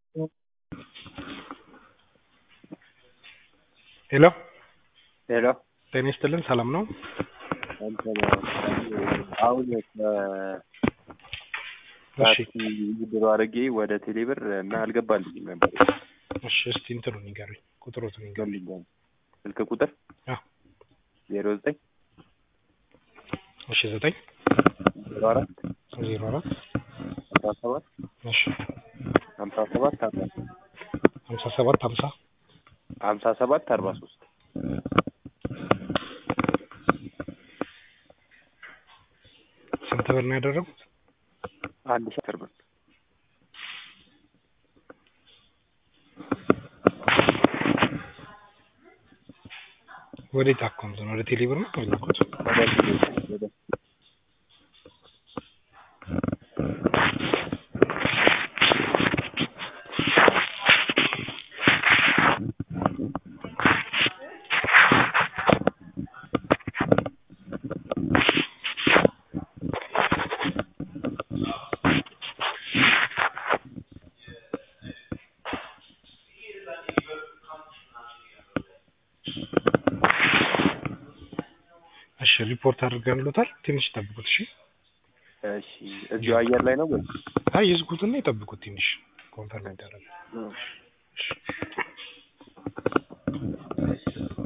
ሄሎ ሄሎ ጤና ይስጥልን ሰላም ነው? እንትን አሁን እሺ ታክሲ ውድድሮ አድርጌ ወደ ቴሌብር እና አልገባልኝም ነበር። እሺ እስቲ እንትኑን ንገሩኝ ቁጥሮቱን ንገሩኝ ገልኛል ስልክ ቁጥር አ ዜሮ ዘጠኝ እሺ ዘጠኝ ዜሮ አራት ዜሮ አራት አስራ ሰባት እሺ ሀምሳ ሰባት አርባ ሀምሳ ሰባት ሀምሳ ሀምሳ ሰባት አርባ ሶስት ስንት ብር ነው ያደረጉት? አንድ ሺህ አስር ብር ወዴት አካውንት ነው? ወደ ቴሌ ብር ነው የላኩት? ወደ ቴሌብር ወደ እሺ ሪፖርት አድርገንሎታል። ትንሽ ይጠብቁት። እሺ እሺ እዚሁ አየር ላይ ነው ወይ? አይ ይዝጉትና ይጠብቁት። ትንሽ ኮንፈርም ይደረጋል። እሺ